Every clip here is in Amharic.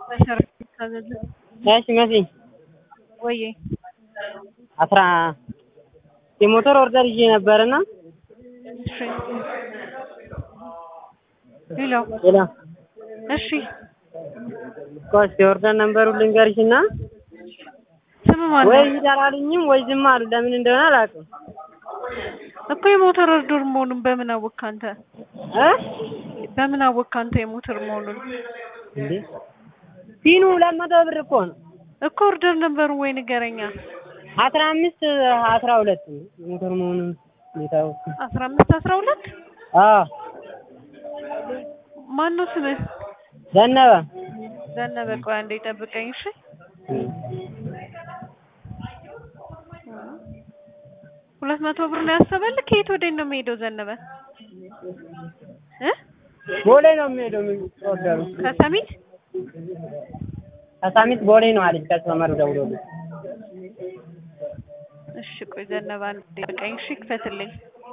እሺ መሲ ወዬ አስራ የሞተር ኦርደር ይዤ ነበርና እሺ ሄሎ ሌላ እሺ ኮስ የኦርደር ነምበሩን ልንገርሽና ስም ማን ወይ ነው? ሂድ አላሉኝም ወይ ዝም አሉ። ለምን እንደሆነ አላውቅም። እኮ የሞተር ኦርደር መሆኑን በምን አወቅህ አንተ? እ በምን አወቅህ አንተ የሞተር መሆኑን? እንዴ ፊኑ ሁለት መቶ ብር እኮ ነው። እኮ ኦርደር ነበሩ ወይ ንገረኛ። አስራ አምስት አስራ ሁለት የሞተር መሆኑን ሁኔታው አስራ አምስት አስራ ሁለት አዎ ማን ነው ስምህ? ዘነበ ዘነበ። ቆይ አንዴ ጠብቀኝ እሺ። ሁለት መቶ ብር ነው ያሰበልህ? ከየት ወዴት ነው የሚሄደው ዘነበ? እ ቦሌ ነው የሚሄደው ኦርደሩ ከሰሚት ከሳሚት ቦሌ ነው አለች ከስተመሩ ደውሎልኝ እሺ ቆይ ዘነበ አንዴ ጠብቀኝ እሺ። ክፈትልኝ።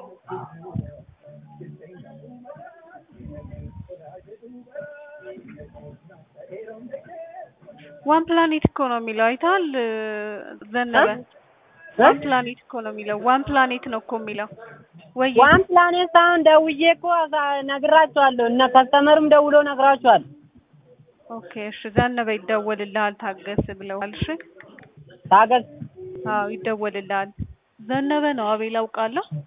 ዋን ፕላኔት እኮ ነው የሚለው አይተሃል ዘነበ? ዋን ፕላኔት እኮ ነው የሚለው። ዋን ፕላኔት ነው እኮ የሚለው። ወይ ዋን ፕላኔት ሳይሆን ደውዬ እኮ አሳ- ነግራቸዋለሁ እነ ከስተመርም ደውሎ ነግራቸዋል። ኦኬ እሺ ዘነበ ይደወልልሃል ታገስ ብለዋል። እሺ ታገስ አዎ ይደወልልሃል። ዘነበ ነው አቤል አውቃለሁ።